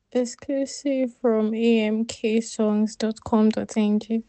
Exclusive from amksongs.com.ng.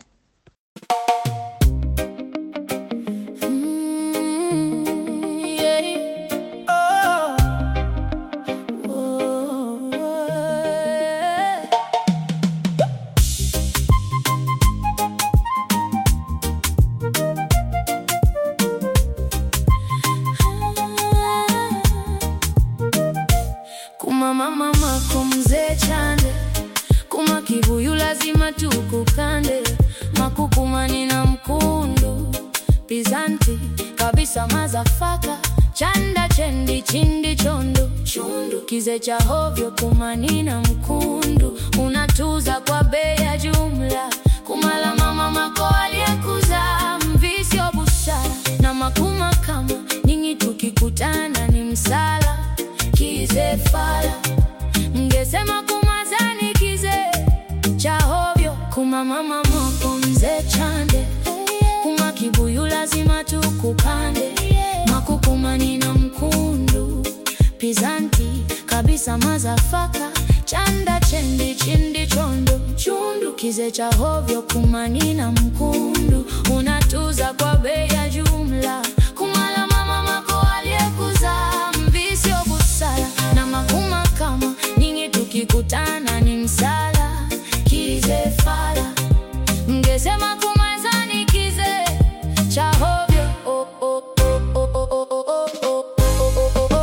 Kuma mama mako mzee chande kuma kibuyu lazima tukukande makukumani na mkundu pizanti kabisa mazafaka chanda chendi chindi chondo chundu kize cha hovyo kumani na mkundu unatuza kwa bei ya jumla kumala mama mako aliyekuza mvisio busara na makuma kama nyinyi tukikutana ni msala kize fala mngesema kumazani kize cha hovyo kuma mama moko mzee chande kuma kibuyu lazima tukukande makukumani na mkundu pizanti kabisa mazafaka chanda chendi chindi chondo chundu kize cha hovyo kumani na mkundu unatuza kwa bei ya jumla kumala mama mako aliyekuzaa mvisio busara na makuma kama nyinyi tukikutana ni msala kize fala mngesema kumazani kize cha hovyo oh, oh, oh, oh, oh, oh, oh, oh, oh,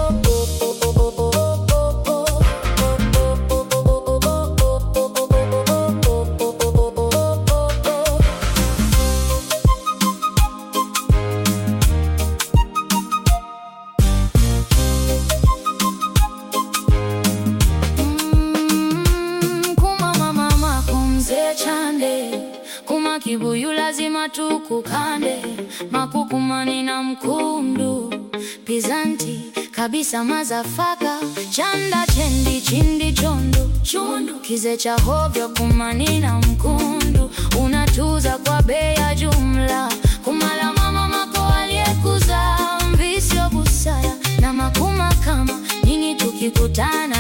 Mm, kuma mama mako mzee chande kuma kibuyu lazima tukukande makukumani na mkundu pizanti kabisa mazafaka chanda chendi chindi chondo chundu kize cha hovyo kumani na mkundu unatuza kwa bei ya jumla kumala mama mako aliyekuza mvisio busara na makuma kama nyinyi tukikutana